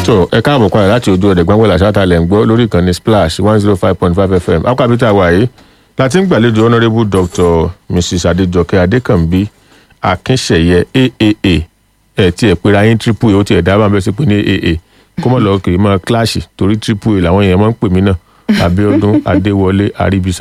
tó ẹ káàbọ̀ padà láti ojú ọ̀dẹ̀ gbọ́ngbọ́n làṣàtà lẹ̀ ń gbọ́ lórí ìkànnì splash one zero five point five fm akọ́bítà wàyí láti ń gbàlejò honourable dr mrs adejoke adekanbi akínṣẹ̀yẹ aaa ẹ̀ tí ẹ̀ pera yín triple a ó ti ẹ̀ dábàá bẹ́ẹ̀ sí pé ní aa kó mọ̀ lọ́ọ́ kiri mọ́ kíláàsì torí triple a làwọn èèyàn máa ń pè mí náà abiodun adéwọlé aribisa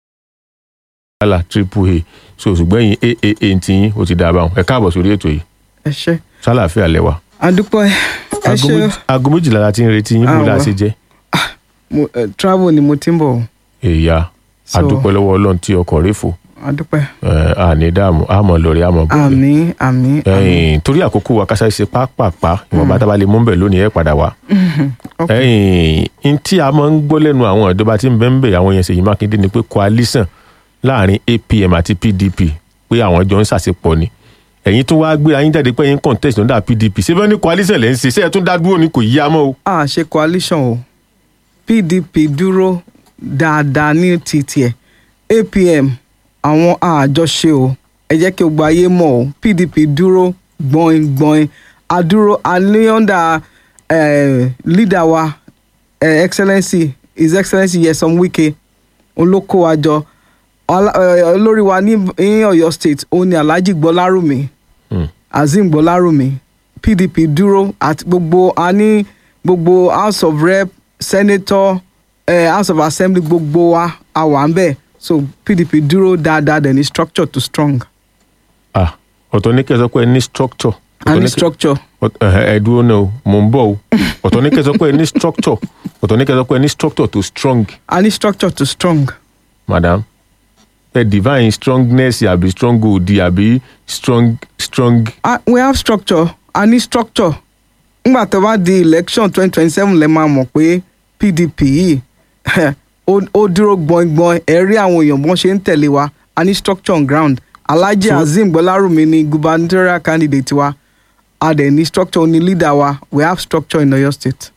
ala triple a so ṣùgbọ́n yín aaa ti yín ó ti dábàá ẹ káàbọ̀ sórí ètò yìí ẹ ṣe sálàáfíà lẹ́wà adúpẹ́ ẹ aago ṣe méjì- aago méjìlá la ti ń retí yín bó la Ah, ṣe jẹ́ mo eh, travel ni mo ti ń bọ̀ èyà So- adúpẹ́ lọ́wọ́ ọlọ́run tí ọkọ̀ rẹ̀ fò adúpẹ́ ẹ̀, àní dààmú àmọ́ lọ́ọ̀rẹ́ àmọ́ bọ̀ àmì àmì àmì ẹ̀yìn torí àkókò wa kásá ṣe pápápá ìwọ̀nba tá a bá lè mú bẹ̀ lónìí ẹ̀ padà wá ok ẹ̀yìn n tí a máa ń gbọ́ lẹ́nu àwọn ìjọba tí ń bẹ́ ń bẹ̀ àwọn yẹn Ṣèyí Mákindé ni pé coalition láàrin APM àti PDP pé àwọn jọ ń ṣàṣepọ̀ ni ẹ̀yin tún wá gbéra yín jáde pé ẹ̀yin contest lọ́dà PDP ṣé bẹ́ẹ̀ ni coalition lẹ́ ń ṣe ṣé ẹ̀ tún dá dúró ni kò yí amọ́ o. a ṣe coalition o pdp dúró dáadáa ní títì ẹ apm àwọn àjọṣe o ẹ jẹ́ kí gbogbo ayé mọ̀ o pdp dúró gbọ̀ngbọ̀n adúró aléọ́ndà leader wa eh, excellency his excellency Nyesom Wike olóko àjọ ọlá- eh, olórí wa ní ní Ọ̀yọ́ state òun ni alhaji gbọlárùmí Hmm. azeem gbọlárùmí pdp dúró àti gbogbo a ní gbogbo house of rep senator eh, house of assembly gbogbo wa a wà ń bẹ̀ so pdp dúró dáadáa dẹ̀ ní structure to strong Ah, ọ̀tọ̀ ní kẹ́ ẹ sọ pé ẹ ní structure a ọ̀tọ̀ ní ní kẹ́- structure Ọt- ẹhẹ, ẹ dúró náà o mò ń bọ̀ o ọ̀tọ̀ ní kẹ́ ẹ sọ pé ẹ ní structure ọ̀tọ̀ ní kẹ́ ẹ sọ pé ẹ ní structure to strong a ní structure to strong madam ẹ divine strongness àbí strong òdì àbí strong strong Ah, we have structure a ní structure ngbà tó bá di election twenty twenty seven lẹ máa mọ̀ pé pdp yìí ó ó dúró gbọ̀ngbọ̀n ẹ̀ rí àwọn èèyàn bọ́n ṣe ń tẹ̀lé wa a ní structure on ground alhaji So- azeem gbọ́lárùmí ni gubernatorial candidate wa a dẹ̀ ní structure ní leader wa we have structure in oyo state.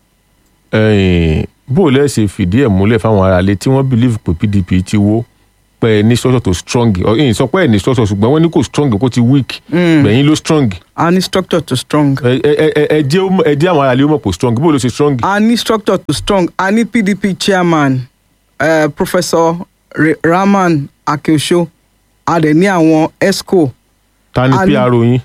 ẹ̀yìn bó o lẹ́ ṣe fìdí ẹ̀ múlẹ̀ fáwọn aráalé tí wọ́n believe pé pdp ti wó pé ẹ ní structure to strong ẹ̀yìn sọ pé ẹ ní structure ṣùgbọ́n wọ́n ní kò strong kó ti weak gbẹ̀yìn ló strong a ní structure to strong. ẹ ẹ ẹ ẹ jẹ́ ó mọ̀- ẹ jẹ́ àwọn aráalé ó mọ̀ pé strong bó o ló ṣe strong a ní structure to strong a ní pdp chairman uh, professor Re- rahman akeosho a dẹ̀ ní àwọn esco ta ni a ní- pro yín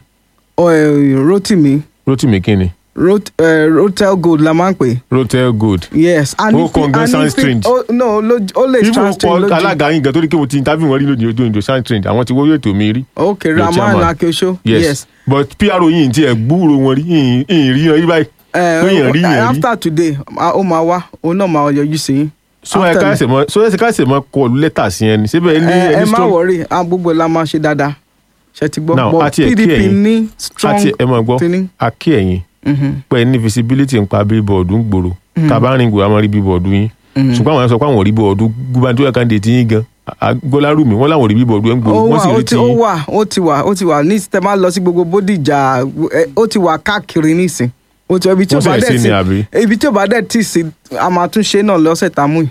uh, rotimi rotimi kíni Rot, uh, rotel gold la máa ń pè rotel gold yes a ní Ó kàn gan a ní sound pi- strange. ó- no ló- ó lè ibo sound strange kọ lójú alága yín gan torí kí mo ti interview wọn rí lónìí ojú ìjọ sound trend àwọn ti wọ́n ètò mi rí ok Your rahman chairman. akeosho yes, yes. but pro yìí ti ẹ̀ gbúrò wọn rí yìí yìí rí yan rí báyìí Eh, Pé èèyàn rí èèyàn rí. after today a- ó máa wá òun náà máa yọjú sí yín. so ẹ After ká me. ṣe mọ so ẹ ká ṣe mọ kọlu lẹ́tà sí ẹni síbẹ̀ ẹ ní ẹ ẹ ẹni má strong wọrí a gbogbo la máa ṣe dáadáa ṣe ti gbọ́ Now, but àti ẹ̀ kí pdp ẹ̀yin- ní strong àti ẹ mọ̀ gbọ́ feeling. akí ẹ̀yìn Mhm. pé ní visibility ń pa billboard ń gbòòrò tàbá rìn gbòòrò àwọn rí billboard yín ṣùgbọ́n àwọn sọ pé àwọn ò rí billboard gubernatorial candidate yín gan gbọ́lárùmí wọ́n láwọn ò rí billboard ń gbòòrò ó wọ́n wà sì ó rí ti ti ó yín wà ó ti wà ó ti wà ní tẹ máa lọ sí gbogbo bódìjà ẹ, ó ti wà káàkiri nísìn ó ti wà ibi tí ó Wọ́n bá ṣẹ̀ dẹ̀ sí ni àbí? ti ibi tí ó bá dẹ̀ tì sí a máa tún ṣe náà lọ́sẹ̀ tá a mú yìí.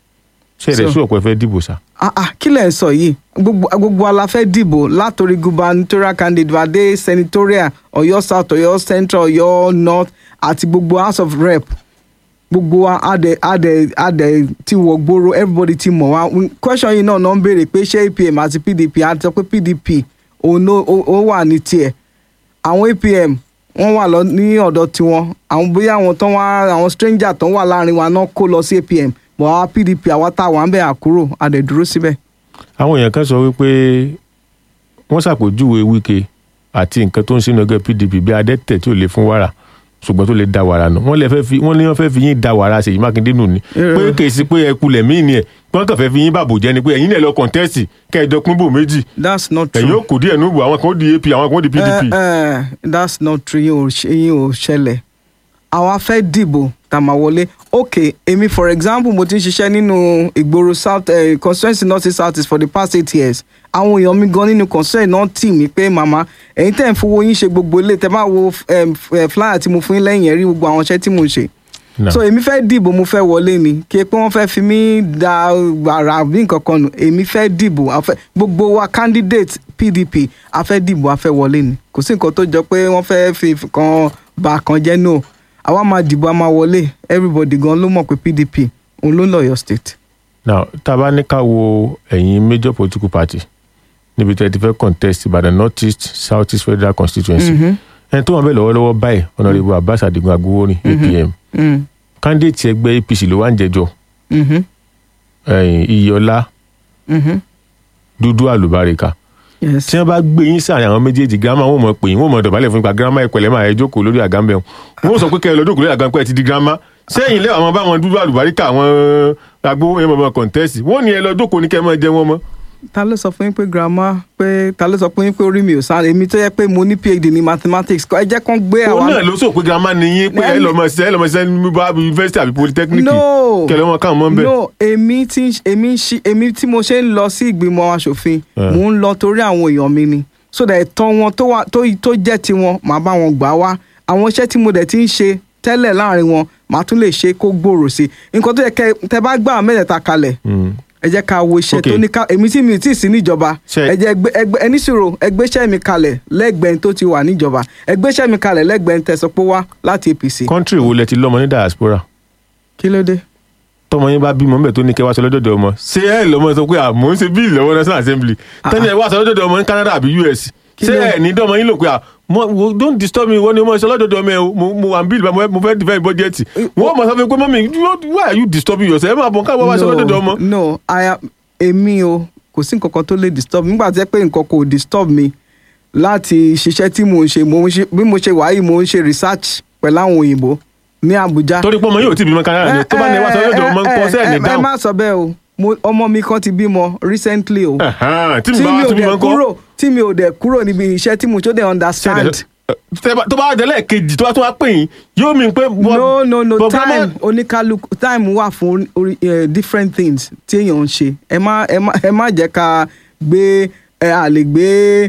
ṣe rẹ̀ so- sí ọ̀pọ̀ ẹ fẹ́ dìbò sá ah ah kí lẹ̀ ń sọ yìí gbogbo gbogbo ala fẹ́ dìbò látòrí gubernatorial candidate wa dé senatorial ọ̀yọ́ south ọ̀yọ́ central ọ̀yọ́ north àti gbogbo house of rep gbogbo wa adẹ adẹ adẹ ti wọ gbòòrò everybody ti mọ̀ wá Mm, question yìí náà náà ń béèrè pé ṣé apm àti pdp a ti sọ pé pdp òun ló- ó ó wà ní tiẹ̀ àwọn apm wọ́n wà lọ ní ọ̀dọ̀ tiwọn àwọn bóyá àwọn tán wá àwọn stranger tán wà láàrin wa náà kó lọ sí apm bọ̀ àwa pdp àwa tá a wà ń bẹ̀ àkúrò a dẹ̀ dúró síbẹ̀. àwọn èèyàn kan sọ wípé wọ́n ṣàpèjúwe Wike àti nǹkan tó ń sínú ẹgbẹ́ PDP bí adẹ́tẹ̀ tí ò lè fún wàrà ṣùgbọ́n tó lè da wàrà nù wọ́n lè fẹ́ fi wọ́n ní wọ́n fẹ́ fi yín da wàrà Ṣèyí Mákindé nù ni Irọ́. pé kì í sí pé ẹ kulẹ̀ míì ni ẹ̀ wọ́n kàn fẹ́ fi yín bàbò jẹ́ ni pé ẹ̀yin náà lọ kọ̀ǹtẹ́sì kẹ́ẹ̀dọ́pín bò méjì that's not true. ẹ̀yin ó kù díẹ̀ nùbù àwọn kan ó di AP àwọn kan ó di PDP Eh, eh, that's not true yín ò ṣe- yín ò ṣẹlẹ̀ àwa fẹ́ dìbò tá a máa wọlé ok èmi for example mo ti ń ṣiṣẹ́ nínú ìgboro south eh, constituency north east south east for the past eight years àwọn èèyàn mi gan nínú constituency náà tì mí pé màmá ẹ̀yin tẹ̀ ń fowó yín ṣe gbogbo ilé tẹ́ bá wo em, f- eh, flyer tí mo fún yín lẹ́yìn ẹ̀ rí gbogbo àwọn iṣẹ́ tí mo ṣe Now, so èmi fẹ́ dìbò mo fẹ́ wọlé ni kí ẹ pé wọ́n fẹ́ fi mí da ara bí nǹkan kan nù èmi fẹ́ dìbò a fẹ́- gbogbo wa candidate pdp a fẹ́ dìbò a fẹ́ wọlé ni kò sí nǹkan tó jọ pé wọ́n fẹ́ fi kan bà kan jẹ́ no àwa máa dìbò a máa wọlé everybody gan ló mọ̀ pé pdp òun ló ń lọ Ọ̀yọ́ state. now tá a bá ní ká wo ẹ̀yin major political party níbi tí ẹ ti fẹ́ contest ìbàdàn north east south east federal constituency ẹni tó wà bẹ́ẹ̀ lọ́wọ́lọ́wọ́ báyìí honourable abbas adigun agbowórin apm Mm. candidate ẹgbẹ́ apc ló wà ń jẹjọ́ Mhm. ẹ̀yìn iyọlá Mhm. dúdú àlùbáríkà yes. tí wọ́n bá gbé yín sáàrin àwọn méjèèjì girama wọn mọ̀ pé yín wọ́n mọ̀ dọ̀bálẹ̀ fún ipa girama ìpẹ̀lẹ́ máa ẹ jókòó lórí àga ń bẹ̀ wọ́n sọ pé kẹ́ ẹ lọ jókòó lórí àga ń pẹ́ ti di girama sẹ́yìn lẹ́wọ̀n àwọn báwọn dúdú àlùbáríkà àwọn agbowó yẹn mọ̀ contest wọ́n ní ẹ lọ jókòó ní kẹ́ ẹ máa jẹ wọn mọ́. ta ló sọ fún yín pé grandma pé ta ló sọ fún yín pé orí mi ò sáré èmi tó yẹ pé mo ní phd ní mathematics kọ́ ẹ jẹ́ kán gbé òun àwa náà ló sọ pé girama ni yín pé ẹ lọ mọ ṣiṣẹ́ ẹ lọ mọ ṣiṣẹ́ ní bá yunifásitì àbí polytechnic no kẹlẹ́ wọn káwọn mọ́ ń bẹ̀. no èmi tí èmi ń ṣí èmi tí mo ṣe ń lọ sí ìgbìmọ̀ asòfin Eh. mò ń lọ torí àwọn èèyàn mi ni so that ẹ̀tọ́ wọn tó wà tó tó jẹ́ tiwọn màá bá wọn gbà wá àwọn iṣẹ́ tí mo dẹ̀ ti ń ṣe tẹ́lẹ̀ láàrin wọn màá tún lè ṣe kó gbòòrò sí i nǹkan tó yẹ kẹ tẹ bá gbà àwọn mẹ́tẹ̀ẹ̀ta kalẹ̀ Mm. ẹ jẹ́ ká wo iṣẹ́ Okay. tó ní ká èmi tí mi ò tí ì sí níjọba Ṣe- ẹ jẹ́ ẹgbẹ́ ẹgbẹ́ ẹni sòrò ẹgbẹ́ṣẹ́ mi kalẹ̀ lẹ́gbẹ̀ẹ́ tó ti wà níjọba ẹgbẹ́ṣẹ́ mi kalẹ̀ lẹ́gbẹ̀ẹ́ tẹ̀sán pé wá láti APC country wo lẹ ti lọ́mọ ní diaspora kí ló dé. tọmọ yín bá bímọ ńbẹ tó ní kẹ wá sọ lọ́dọ̀dọ̀ ọmọ ṣé ẹ lọ́mọ sọ pé àmọ́ ń ṣe bíìlì lọ́wọ́ national assembly tẹ́ni ẹ wá sọ lọ́dọ̀dọ̀ ọmọ ní Canada àbí US Kí ṣé ló- ẹ ní dọ́mọ yín lò pé à mo- wo- don't disturb me wọ́n ní ọmọ sọ lọ́dọ̀dọ̀ ọmọ ẹ o mo mo wà ń bíìlì mo fẹ́ defend budget wọ́n mọ̀ sọ fún mi pé mọ́mí you- why are you disturbing yourself ẹ máa bọ̀ káwọn wá sọ lọ́dọ̀dọ̀ ọmọ. no I am- èmi o kò sí nǹkan kan tó lè disturb mi nígbà tí ẹ pé nǹkan kò disturb mi láti ṣiṣẹ́ tí mò ń ṣe mò ń ṣe bí mo ṣe wà yìí mò ń ṣe research pẹ̀lú àwọn òyìnbó ní Abuja. torí pé ọmọ yóò ti bímọ Canada ni tó bá ní ẹ wá sọ lọ́dọ̀ ọmọ ń kọ́ sẹ́ẹ̀ ní ẹ dáhùn má sọ bẹ́ẹ̀ o Mo- ọmọ mi kan ti bímọ recently o Ẹ̀hán, tí mi tí bá mi wá ò tún bímọ dẹ̀ ń kọ́ kúrò tí mi ò dẹ̀ kúrò níbi iṣẹ́ tí mo tó dẹ̀ understand. Tẹ́ bá- tó bá délẹ̀ kejì tó bá tún wá pè yín yóò mi pé. no no no but grandma- time oníkálukú time wà fún orí- eh, different things tí èèyàn ń ṣe ẹ má ẹ má ẹ má jẹ́ ká gbé ẹ à lè gbé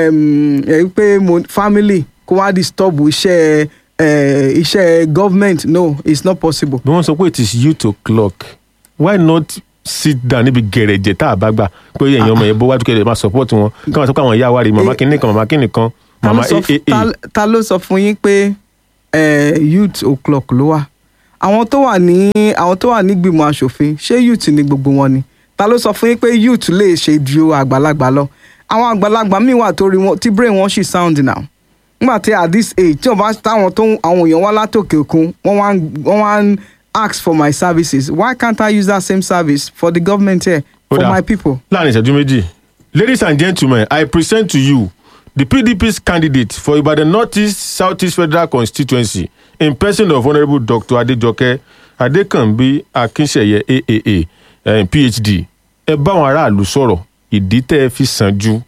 em, ẹ pé mo family kó wá disturb iṣẹ́ ẹ iṣẹ́ government no it's not possible. bí wọ́n sọ pé it is you to clock why not sit down níbi gẹ̀rẹ̀jẹ̀ tá a bá gbà pé èèyàn ọmọ yẹn bó wájú kẹ́lẹ́ máa support wọn káwọn sọ pé àwọn ìyá wa rí màmá Eh, kínní kan màmá kínní kan Ta ló màmá sọ f- aa ta- ta ló sọ fún yín pé eh, youth o'clock ló wà àwọn tó wà ní àwọn tó wà nígbìmọ̀ asòfin ṣé youth ni gbogbo wọn ni ta ló sọ fún yín pé youth lè ṣe ju àgbàlagbà lọ àwọn àgbàlagbà míì wà torí wọn tí brain wọn sì sound now nígbà tí at this age tí wọn bá táwọn tó ń- àwọn èèyàn wá látòkè òkun wọn wá ń- wọn wá ń ask for my services why can't I use that same service for the government here for Ó dáa. my people. láàrin ìṣẹ́jú méjì ladies and gentlemen i present to you the pdp's candidate for ibadan northeast southeast federal constituency in person of honourable dr adejoke adekanbi akinseye aaa eh, phd ẹ bá àwọn aráàlú sọ̀rọ̀ ìdí tẹ́ ẹ fi sàn ju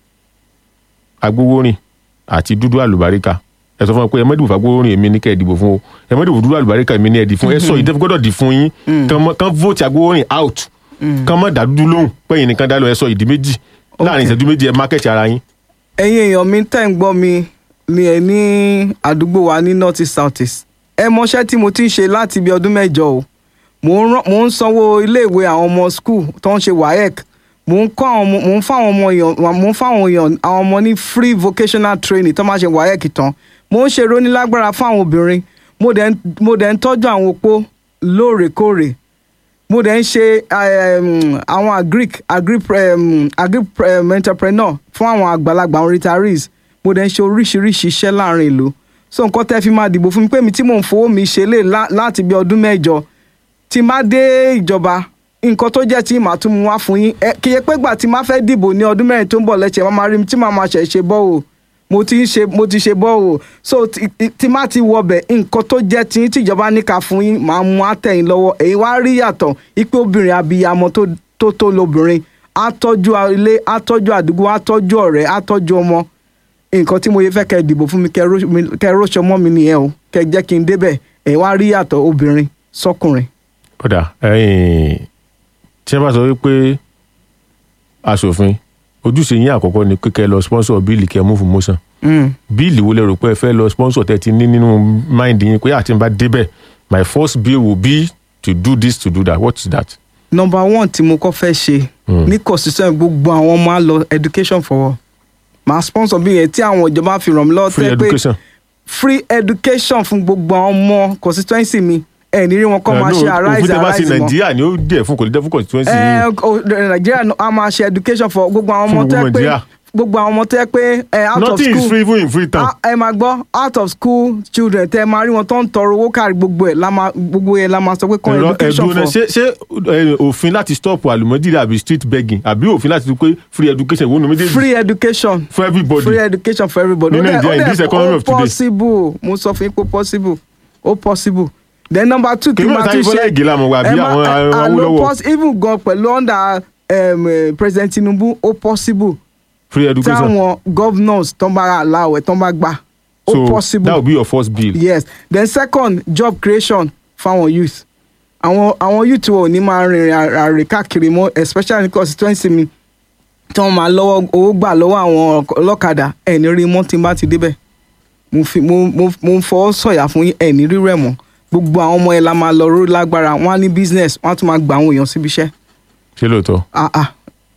agbowórin àti dúdú àlùbáríkà ẹ sọ fún wọn pé ẹ mọ́dìbò fagbowórin èmi ní kẹ́ ẹ dìbò fún o ẹ mọ́dìbò dúdú àlùbáríkà èmi ní ẹ dì fún ẹ sọ ìdí tẹ́ fi gbọ́dọ̀ dì fún yín kàn mọ́- kàn vote agbowórin out kàn mọ́ dá dúdú lóhùn pẹ́yìn nìkan dá lọ ẹ sọ ìdí méjì láàrin ìṣẹ́jú méjì ẹ mákẹ́tì ara yín. ẹ̀yin èèyàn mi tẹ́ ń gbọ́ mi ni ẹ ní àdúgbò wa ní north east south east ẹ mọṣẹ́ tí mo ti ń ṣe láti ibi ọdún mẹ́jọ o mò ń rán- mò ń sanwó iléèwé àwọn ọmọ school tó ń ṣe waec mò ń kọ́ àwọn ọmọ mò ń fáwọn ọmọ èèyàn mò ń fáwọn èèyàn àwọn ọmọ ní free vocational training tó máa ṣe waec tán mò ń ṣe rónílágbára fún àwọn obìnrin mo dẹ̀ ń- mo dẹ̀ ń tọ́jú àwọn opó lóòrèkóòrè mo dẹ̀ ń ṣe um, àwọn agric agric um, agric um, entrepreneur fún àwọn àgbàlagbà àwọn retirees mo dẹ̀ ń ṣe oríṣiríṣi iṣẹ́ láàrin ìlú so nǹkan tẹ́ fi máa dìbò fún mi pé mi tí mò ń fowó mi ṣe lè lá- láti bí ọdún mẹ́jọ tí má dé ìjọba nǹkan tó jẹ́ tí màá tún mú wá fún yín ẹ kì í ṣe pé gbà tí má fẹ́ dìbò ní ọdún mẹ́rin tó ń bọ̀ lẹ́sẹ̀ máa rí mi tí màá máa ṣẹ̀ ṣe bọ́ o mo ti ń ṣe mo ti ṣe bọ́ o so tí- tí- tí má ti wọbẹ̀ nǹkan tó jẹ́ tí yín tíjọba ní ká fún yín màá mú àtẹ̀yìn lọ́wọ́ èyí wá rí yàtọ̀ ipe obìnrin abiyamọ tó tó tó lobìnrin á tọ́jú ilé á tọ́jú àdúgbò á tọ́jú ọ̀rẹ́ á tọ́jú ọmọ nǹkan tí mo yẹ fẹ́ kẹ́ ẹ dìbò fún mi kẹ́ ẹ ró- mi- kẹ́ ẹ róṣọ mọ́ mi nìyẹn o kẹ́ ẹ jẹ́ kí n débẹ̀ èyí wá rí yàtọ̀ obìnrin sọkùnrin. kódà ẹ̀yin tí wọ́n bá sọ wípé aṣòfin ojúṣe yín àkọ́kọ́ ni pé kẹ́ ẹ lọ sponsor bíìlì kẹ́ ẹ mú fún motion Mm. bíìlì wo lẹ rò pé ẹ fẹ́ lọ sponsor tẹ́ ti ní nínú mind yín pé àti n bá débẹ̀ my first bill will be to do this to do that what is that. number one tí mo kọ́ fẹ́ ṣe Mm. ní constitution gbogbo àwọn ọmọ á lọ education for all màá sponsor bí yẹn tí àwọn ìjọba fi ràn mí lọ́wọ́ free tẹ́ pé education free education fún gbogbo àwọn ọmọ constituency mi ẹ ní rí wọn kọ́ máa ṣe òfin arise tẹ bá sí arise mọ́ nàìjíríà ni ó jẹ́ fún kò ní jẹ́ fún constituency ẹ yìí o- nàìjíríà náà a máa ṣe education for gbogbo àwọn Fún ọmọ tó yẹ gbogbo pé Nàìjíríà. gbogbo àwọn ọmọ tó yẹ pé ẹ out of nothing is school free even in freetown. Ah, ẹ máa gbọ́ out of school children tẹ máa rí wọn tó ń tọrọ owó káàrí gbogbo ẹ̀ la máa gbogbo ẹ̀ la máa sọ pé kọ́ ẹ̀rọ education ẹ̀dùn for ṣé ṣé ẹ, òfin láti stop àlùmọ́jìrì àbí street begging àbí òfin láti sọ pé free education ìwọ́n méjèèjì free education for everybody. free education for everybody. Ní Ó dẹ̀- Nàìjíríà, ó in dẹ̀- this economy ó of today. possible mo sọ fún yín pé possible ó possible then number two Kì í tí mọ̀ màá táyé tún Bọ́lá ṣe Ìgè la mọ̀ wá bí ẹ má- àwọn, ẹ- àwọn àlọ́ Awólọ́wọ̀. poss- even gan pẹ̀lú under um, eh, president tinubu ó possible free education táwọn governors tó ń bá aláwẹ̀ tó ń bá gbà ó so possible that will be your first bill. yes then second job creation fáwọn youth àwọn àwọn youth wo ní máa rìnrìn àrè káàkiri mọ́ especially ní constituency mi tí wọ́n máa lọ́wọ́ owó gbà lọ́wọ́ àwọn ọlọ́kadà ẹ̀ ní rí mọ́ tí n bá ti débẹ̀ mo fi mo mo mo ń fọwọ́ sọ̀yà fún yín ẹ̀ ní rí rẹ̀ mọ́ gbogbo àwọn ọmọ ẹ̀ la máa lọ ró lágbára wọ́n á ní business wọ́n á tún máa gba àwọn èèyàn síbi iṣẹ́ ṣé lóòótọ́. ah ah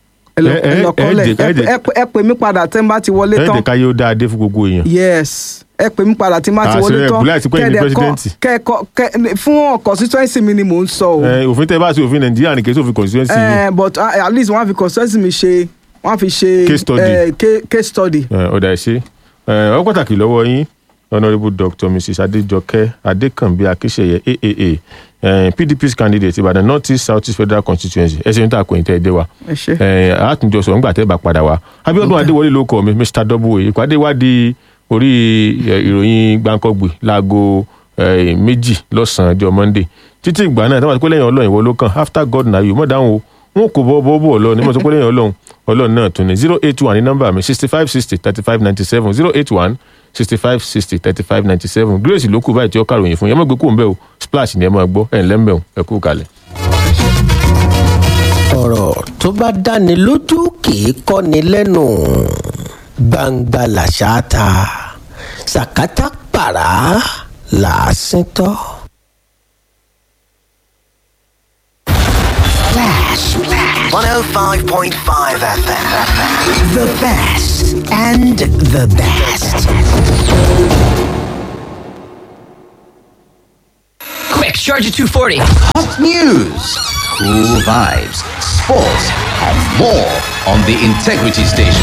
ẹ lọ Ẹ- ẹ- ẹ lọ ẹ kọ́lẹ̀ jẹ́- ẹ ẹ jẹ́- ẹ pè- ẹ pè mí padà tẹ́ ń bá ti wọlé tán ẹ̀ẹ́dẹ̀ káyé ó dáa dé fún gbogbo èèyàn. yes ẹ pè mí padà tí má ti Ah, wọlé ṣe tán Bùláì ti pẹ́ ní kẹ́ẹ̀dẹ̀ president. kẹ́ẹ̀kọ́ kẹ́ fún constituency mi ni mò ń sọ o Ẹ, òfin tẹ bá ṣe òfin nàìjíríà ní kí òfin constituency yìí. Eh, but uh, at least wọ́n á fi constituency mi ṣe wọ́n á fi ṣe Case study. eh, ca- case study. Ẹ, ọ̀dà ẹ̀ṣẹ́ ọ pàtàkì lọ́wọ́ yín honourable dr mrs adéjọkẹ́ adékànbí akíṣeyẹ aaa eh, pdp's candidate ìbàdàn north east south east federal constituency ẹsẹ̀ níta kò ní tẹ́ ẹ dé wa ẹ ṣe. Eh, àtúnjọ sọ̀rọ̀ nígbà tẹ́ ẹ bá padà wá abiodun adéwọlé ló kọ mi mr w ìpàdé wádìí orí eh, ìròyìn gbàǹkọ̀gbì láago eh, méjì lọ́sàn-án ọjọ́ monday títí ìgbà náà táwọn àti pé lẹ́yìn ọlọ́run ìwọ ló kàn after god na you mọ̀ dáhùn o wọn kò bọ́ bọ́ bọ́ ọlọ́run ní mọ̀ tó pé lẹ́yìn ọlọ́run ọlọ́run náà tún ní zero eight one ní nọ́mbà mi sixty five sixty thirty five ninety seven zero eight one sixty five sixty thirty five ninety seven grace ló kù báyìí tí ó kàròyìn fún yẹn mọ̀ gbé kú ń bẹ́ o splash ni ẹ máa gbọ́ ẹ̀ ńlẹ́ ń bẹ̀ o ẹ kú kalẹ̀. ọ̀rọ̀ tó bá dáni lójú kìí kọ́ni lẹ́nu gbangba làṣà ta sàkátà pàrà làásìn tọ́. Flash. 105.5 FM. The best and the best. Quick, charge at 240. Hot news, cool vibes, sports, and more on the Integrity Station.